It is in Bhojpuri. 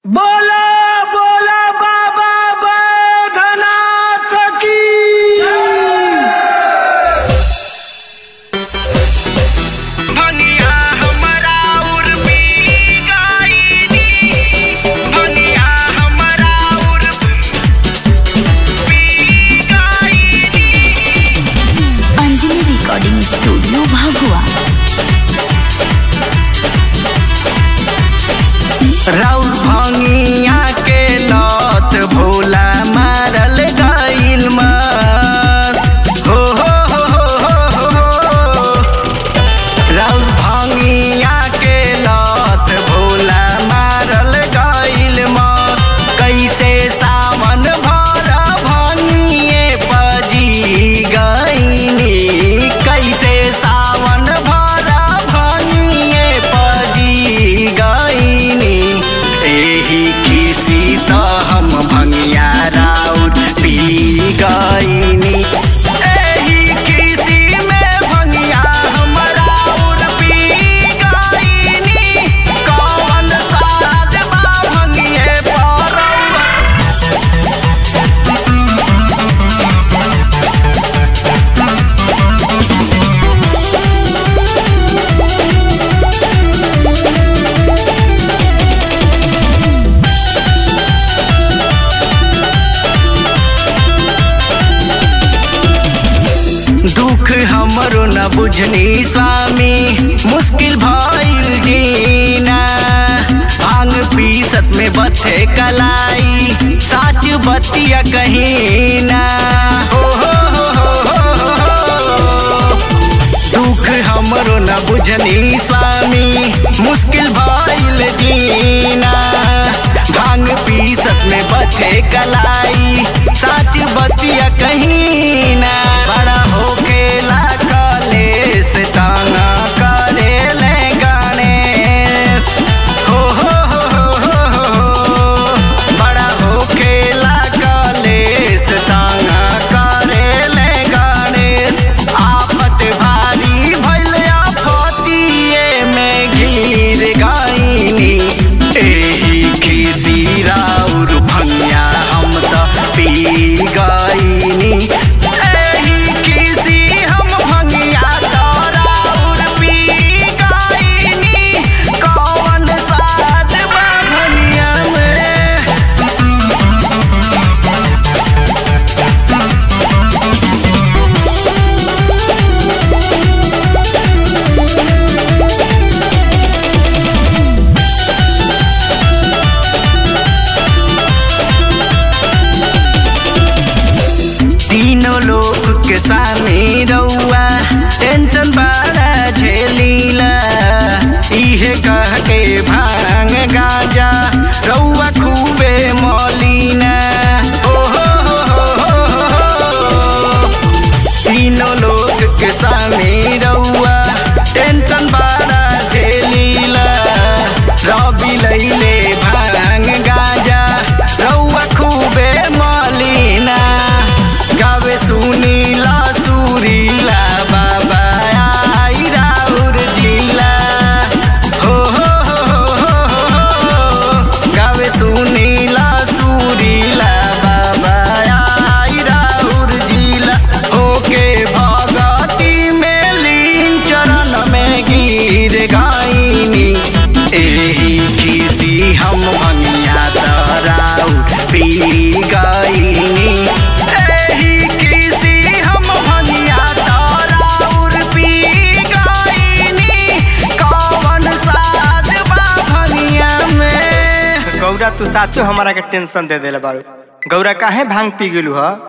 बोला बोला बाबा बैधनाथ की भनिया हमरा उर पी गाईनी भनिया हमरा उर पी गाईनी अंजलि रिकॉर्डिंग स्टूडियो भागुआ राउर भंगिया के लत भोला मारल गइल मत हो हो हो हो हो हो राउर भंगिया के लत भोला मारल गइल मत कैसे सावन भर भंगिए पजी गइनी कैसे सावन भर भंगिए पजी गइनी एही किसी त हम भंगिया राउर पी गइनी एही किसी में भंगिया हम राउर पी गइनी कौन साथ बा भंगिए परौआ दुख हमरो न बुझनी स्वामी मुश्किल भइल जीना भांग पीसत में बथे कलाई साच बतिया कहीं ना हो हो हो हो हो हो। दुख हमरो न बुझनी स्वामी मुश्किल भइल जीना भांग पीसत में बथे कलाई साच बतिया कहीं ना बड़ा होखेला कलेस ताना करे ले गणेश हो हो हो हो हो हो बड़ा होखेला कलेस ताना करे ले गणेश आफत भारी भइल आफतिए में गिर गइनी एही किसी राउर भंगिया हम त पी गइनी एही किसी हम भंगिया त राउर पी गइनी कौन साथ बा भंगिया में तीनों लोग के सामने रउआ टेंशन बड़ा झेलीला इहे कह के भांग गाजा रउआ खूबे मौलीना ओ हो हो हो हो हो। तीनों लोग के सामने रउआ टेंशन बड़ा झेलीला रवि लैले भांग गाजा रउआ खूबे मौलीना गावे सुनीला सुरीला बाबा आई राउर जिला हो हो हो हो हो हो। गावे सुनीला सुरीला बाबा आई राउर जिला होके भगती में लीन चरण में गिर गाइनी एही किसी हम भंगिया तराउर पी गइनी एही किसी हम भंगिया तराउर पी गइनी कौन साथ बा भंगिया में गौरा तू साचो हमारा के टेंशन दे देले बाड़ू गौरा काहे भांग पी गेलू ह